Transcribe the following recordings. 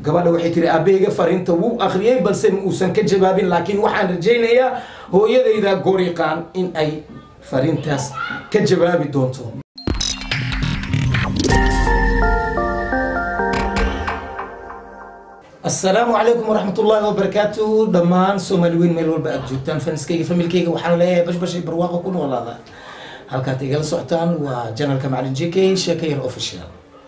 gabadha waxay tiri aabaheyga fariinta wuu akhriyey balse ma uusan ka jawaabin laakiin waxaan rajaynayaa hooyadayda goriqaan in ay fariintaas ka jawaabi doonto asalaamu calaykum waraxmat ullaahi wabarakaatu dhammaan soomaali weyn meel walba aada joogtaan faniskayga familkayga waxaan leeyahay bashbashay barwaaqo ku noolaada halkaad igala socotaan waa janalka macalin j k sheeka yar official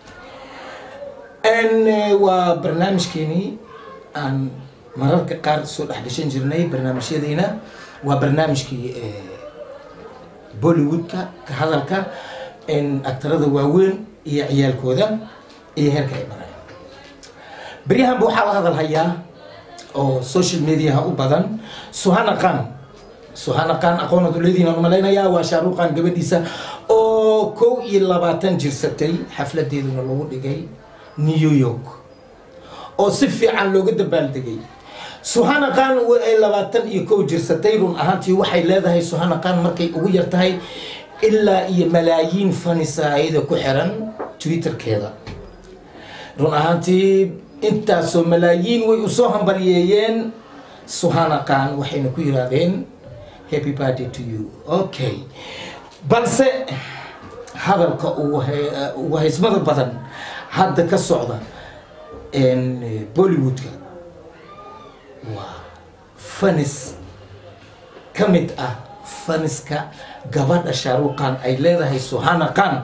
waa barnaamijkeenii aan mararka qaar soo dhex gashan jirnay barnaamijyadeyna waa barnaamijkii bollywoodka ka hadalka aktarada waaweyn iyo ciyaalkooda iyo heerka ay maraan beryahanba waxaa la hadal hayaa oo social mediaha u badan suhana khan suhana khan aqoonad uleediinaan umalaynayaa waa shaaruqan gabadhiisa oo kow iyo labaatan jirsatay xafladeeduna lagu dhigay new york oo si fiican looga dabaaldegay suhana khan ay labaatan iyo kow jirsatay run ahaantii waxay leedahay suhana khan markay ugu yar tahay ilaa iyo malaayiin fanisa ayada ku xiran twitterkeeda run ahaantii intaasoo malaayiin way usoo hambaliyeeyeen suhana khan waxayna ku yiraahdeen happy party to you okay balse hadalka ugu haysmada badan hadda ka socda bollywoodka waa fanis ka mid ah faniska gabadha shaaruqan ay leedahay suhana khan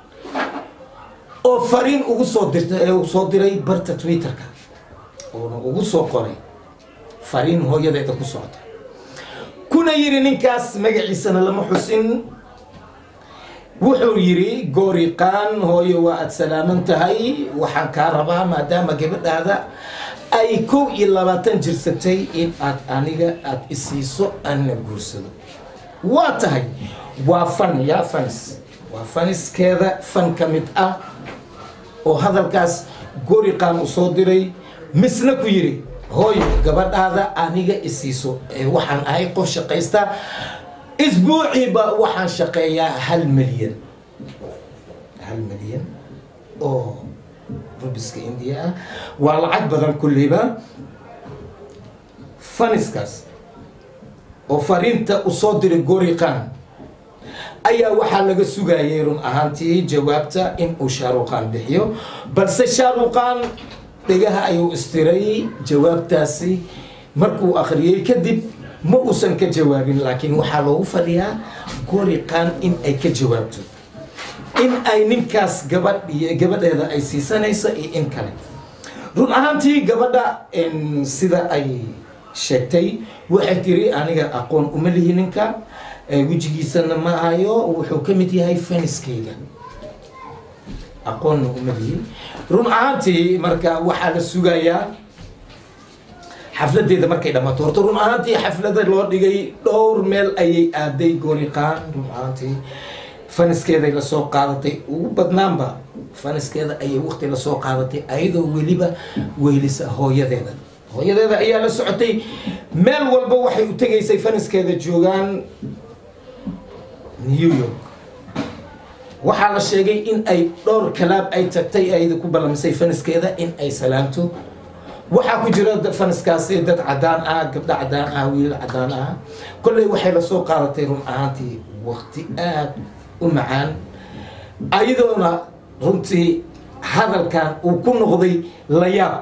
oo fariin ugu soo dirtay soo diray barta twitterka oona ugu soo qoray fariin hooyadeeda ku socda kuna yiri ninkaas magaciisana lama xusin wuxuu yiri gooriqaan hooyo waa aada salaaman tahay waxaan kaa rabaa maadaama gabadhaada ay kow iyo labaatan jirsatay in aad aniga aada isiiso anna guursado waa tahay waa fan yaa fanis waa faniskeeda fan ka mid ah oo hadalkaas goriqaan u soo diray misna ku yiri hooyo gabadhaada aniga isiiso waxaan ahay qof shaqaysta isbuuciiba waxaan shaqeeyaa hal milyan hal milyan oo rubiska indiya ah waa lacag badan kulleyba faniskaas oo fariinta usoo diray goriqaan ayaa waxaa laga sugayay run ahaantii jawaabta in uu shaaruqaan bixiyo balse shaaruqaan dhegaha ayuu istiray jawaabtaasi markuu akhriyey kadib ma uusan ka jawaabin laakiin waxaa loogu fadhiyaa goriqaan in ay ka jawaabto in ay ninkaas gabadh iyo gabadheeda ay siisanayso iyo in kale run ahaantii gabadha sida ay sheegtay waxay tiri aniga aqoon uma lihi ninka wejigiisana ma hayo wuxuu ka mid yahay faniskayga aqoonna uma lihi run ahaantii marka waxaa la sugayaa xafladeeda markay dhammaato horta run ahaantii xaflada loo dhigay dhowr meel ayay aaday goriqaan run ahaantii faniskeeday lasoo qaadatay ugu badnaanba faniskeeda ayay waqti lasoo qaadatay ayadoo weliba weylisa hooyadeeda hooyadeeda ayaa la socotay meel walba waxay u tegaysay faniskeeda joogaan new york waxaa la sheegay in ay dhowr kalaab ay tagtay ayada ku ballamisay faniskeeda in ay salaamto waxaa ku jira faniskaasi dad cadaan ah gabdho cadaan ah wiilal cadaan ah kolley waxay lasoo qaadatay run ahaantii waqti aada u macaan ayadoona runtii hadalkan uu ku noqday layaab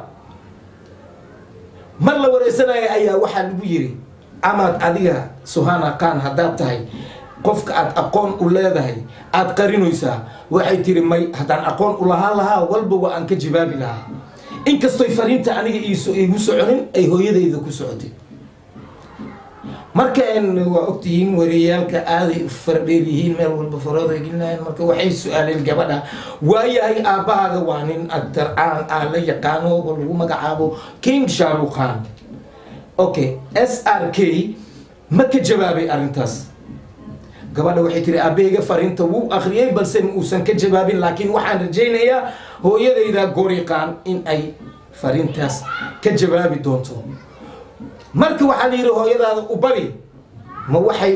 mar la wareysanaya ayaa waxaa lagu yiri amaad adiga suhana khan haddaad tahay qofka aada aqoon u leedahay aada qarinaysaa waxay tiri may haddaan aqoon u lahaan lahaa walba waa aan ka jawaabi lahaa inkastoy fariinta aniga igu soconin ay hooyadayda ku socotay marka waa ogtihiin wareeyaalka aaday fardheer yihiin meel walba farooda gelinayan marka waxay su-aaleen gabadha waayahay aabbahaaga waa nin agtar aan aan la yaqaano oo lagu magacaabo king shaarukhan okay s r k ma ka jawaabay arrintaas gabadha waxay tiri aabaheyga fariinta wuu akhriyey balse ma uusan ka jawaabin laakiin waxaan rajaynayaa hooyadayda goriqaan in ay fariintaas ka jawaabi doonto marka waxaa la yidhi hooyadaada u bari ma waxay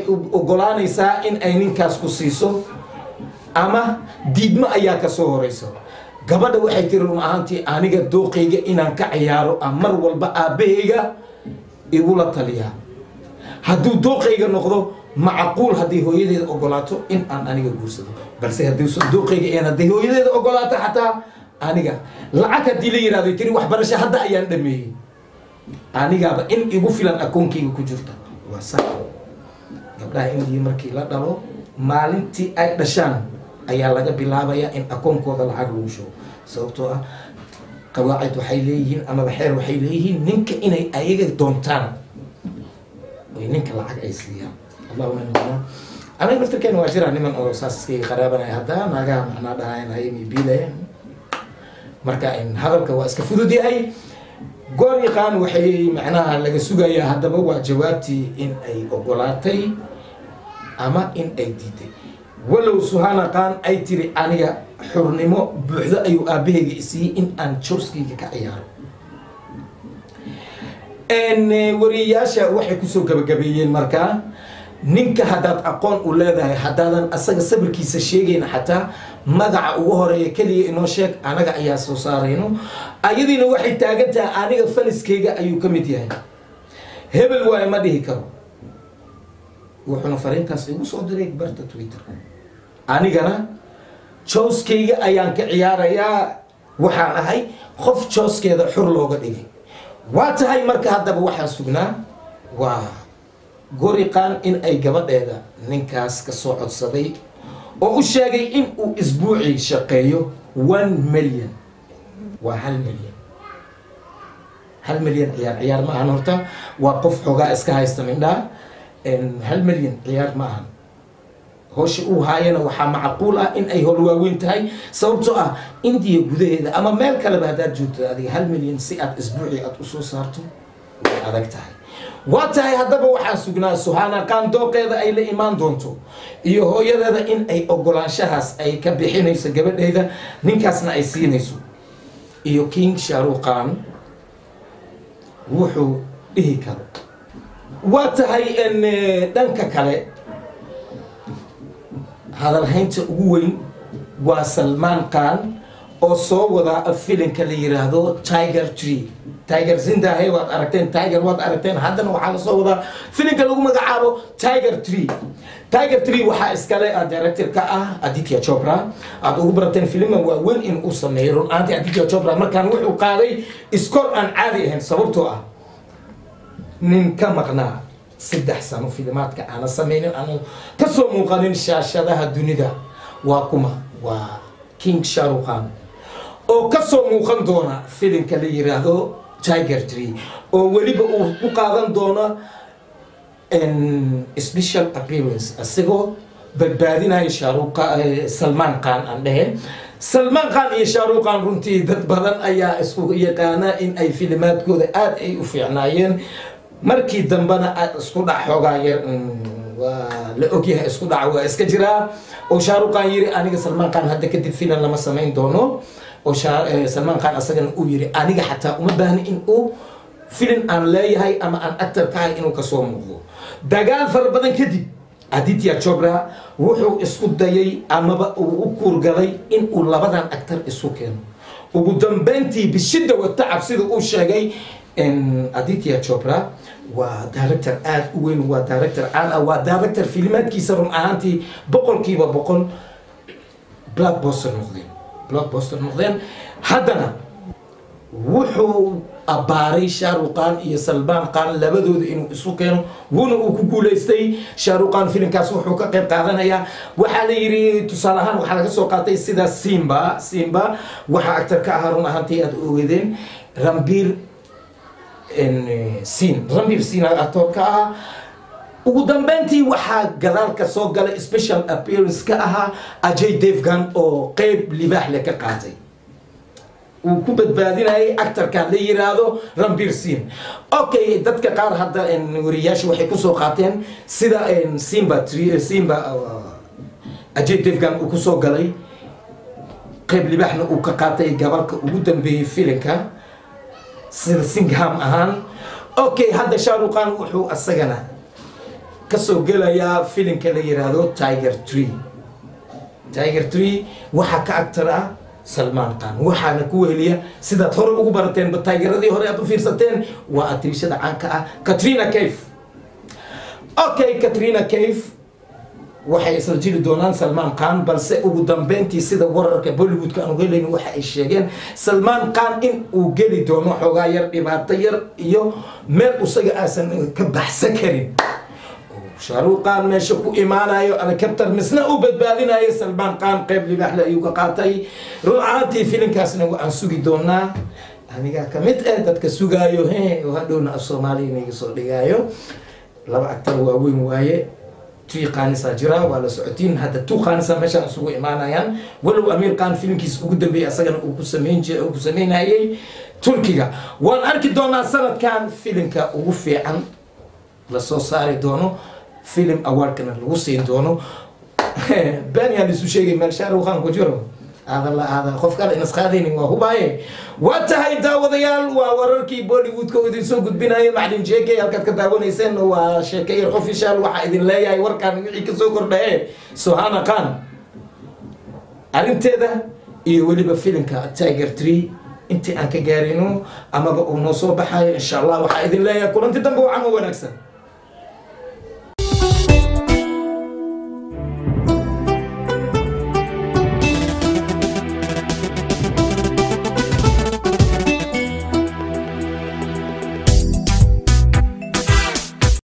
ogolaanaysaa in ay ninkaas ku siiso ama diidmo ayaa ka soo horeyso gabadha waxay tiri run ahaantii aniga dooqayga inaan ka ciyaaro aan mar walba aabbahayga igula taliyaa hadduu dooqayga noqdo macquul haddii hooyadeeda ogolaato in aan aniga guursado balse hadduusan dooqayga een hadday hooyadeeda ogolaato xataa aniga lacag haddii la yihahdo tiri waxbarasho hadda ayaan dhameeyey anigaaba in igu filan akoonkayga ku jirta waa sax gabdhaha indiya markii la dhalo maalintii ay dhashaan ayaa laga bilaabayaa in akoonkooda lacag lagu shubo sababtoo ah qawaacid waxay leeyihiin amaba xeer waxay leeyihiin ninka inay ayaga doontaan oy ninka lacag ay siiyaan allahuma nina anaga naftirkeena waa jiraa niman oo saas iskaga qaraabanaya hadda naagaha macnaa dhahayn haymi biilaya marka hadalka waa iska fudud yahay goor yaqaan waxay macnaha laga sugayaa haddaba waa jawaabtii in ay ogolaatay ama in ay diiday walow suhana qaan ay tiri aniga xurnimo buuxdo ayuu aabahayga isiiyey in aan jooskayga ka ciyaaro wariyayaasha waxay kusoo gabagabeeyeen markaa ninka haddaad aqoon u leedahay haddaadan asaga sabirkiisa sheegayna xataa magaca ugu horeeya keliya inoo sheeg anaga ayaa soo saarayno ayadiina waxay taagan tahay aniga faniskayga ayuu ka mid yahay hebel waayo ma dhihi karo wuxuuna fariintaas igu soo diray barta twitter anigana jooskayga ayaan ka ciyaarayaa waxaan ahay qof jooskeeda xur looga dhigay waa tahay marka haddaba waxaan sugnaa waa goriqaan in ay gabadheeda ninkaas ka soo codsaday oo u sheegay in uu isbuucii shaqeeyo one million waa hal milyan hal milyan ciyaar ciyaar ma ahan horta waa qof xoogaa iska haysta mindhaa hal milyan ciyaar ma ahan howsha uu haayana waxaa macquul ah in ay howl waaweyn tahay sababtoo ah indiya gudaheeda ama meel kaleba haddaad joogto adiga hal milyan si aad isbuucii aad usoo saarto way adag tahay waa tahay haddaba waxaan sugnaa suhana qaan dooqeeda ay la imaan doonto iyo hooyadeeda in ay ogolaanshahaas ay ka bixinayso gabadheeda ninkaasna ay siinayso iyo king sharuqan wuxuu dhihi karo waa tahay dhanka kale hadalhaynta ugu weyn waa salmaan khan oo soo wadaa filinka la yiraahdo tiger tree tiger zindahe waad aragteen tiger waad aragteen haddana waxaa lasoo wadaa filinka lagu magacaabo tiger tree tiger tree waxaa iskale director ka ah aditya chopra aad ugu barateen filima waaweyn in uu sameeyo run ahaantii aditya chopra markaan wuxuu qaaday iskor aan caadi ahayn sababtoo ah nin ka maqnaa saddex sano filimaadka aana sameynin aanu kasoo muuqanin shaashadaha dunida waa kuma waa king sharuqan oo kasoo muuqan doona filimka la yiraahdo tiger tree oo weliba uu ku qaadan doono special appearance isagoo badbaadinayo shaaruqa salmaan khan aan dhehe salmaan khan iyo shaaruqan runtii dad badan ayaa isku yaqaana in ay filimaadkooda aada ay u fiicnaayeen markii dambena isku dhac xoogaa yar waa la ogyahay isku dhac waa iska jiraa oo shaaruqan yiri aniga salmaan khan hadda kadib filan lama samayn doono oo salmaan khan asagana uu yiri aniga xataa uma baahni in uu filin aan leeyahay ama aan actor ka ahay inuu kasoo muuqdo dagaal fara badan kadib aditya chopra wuxuu isku dayay amaba uu u kuurgalay in uu labadan actor isu keeno ugu dambeyntii bishida watacab sida uu sheegay aditya chopra waa director aada u weyn waa director caan ah waa director filimaadkiisa run ahaantii boqolkiiba boqol blackboster noqdeen blackboster noqdeen haddana wuxuu abbaaray shaaruqan iyo salmaan khan labadooda inuu isu keeno wuuna uu ku guulaystay shaaruqan filimkaas wuxuu ka qayb qaadanayaa waxaa la yidhi tusaale ahaan waxaa laga soo qaatay sida simba simba waxaa actor ka ahaa run ahaantii aada ogeedeen rambir sin rambir sin actor ka ahaa ugu dambeyntii waxaa gadaalka soo galay special appearance ka ahaa ajay devgan oo qeyb libaax le ka qaatay uu ku badbaadinayay actorkan la yiraahdo rambir sin okay dadka qaar hadda wariyaasha waxay kusoo qaateen sida simba simba ajay devgan uu kusoo galay qeyb libaaxna uu ka qaatay gabalka ugu dambeeyey filinka sida singham ahaan okay hadda shaaruqan wuxuu asagana kasoo gelayaa filimka la yiraahdo tiger tree tiger tree waxaa ka actor ah salmaan khan waxaana ku weheliya sidaad hore ugu barateen bataageradii hore aad u fiirsateen waa atiishada caanka ah katrina cave okay katrina cave waxay isla jiri doonaan salmaan khan balse ugu dambeyntii sida wararka bollywoodka aan helayno waxa ay sheegeen salmaan khan in uu geli doono xoogaa yar dhibaato yar iyo meel isaga aasan ka baxsan karin shaaruq khan meesha ku imaanayo alcaptar misna u badbaadinayo salmaan khan qeyb libaaxle ayuu ka qaatay run ahaantii filinkaasna waan sugi doonaa anigaa kamid eh dadka sugaayo he oo hadhowna af soomaaliya inaga soo dhigaayo laba actar waaweyn waaye tii qaanisaa jira waa la socotiin hadda tu qaanisa meeshaan isugu imaanayaan walow amiir khan filimkiisa ugu dambeeyay asagana uu ku sameyn jir uu ku sameynayay turkiga waan arki doonaa sanadkan filimka ugu fiican lasoo saari doono filim awardkana lagu siin doono been yaa laisu sheegay meel shaaruq khan ku jiro aada la aada qof kale inasqaadaynin waa hubaaye waa tahay daawadayaal waa wararkii bollywoodka oo idin soo gudbinaya maclin jeke halkaad ka daawanayseen waa sheekeyer official waxaa idin leeyahay warkaan wixii kasoo kordhaye sohana khan arrinteeda iyo weliba filimka tiger tree intii aan ka gaarino amaba uu noo soo baxayo insha allah waxaa idin leeyahay kulanti dambe wacan oo wanaagsan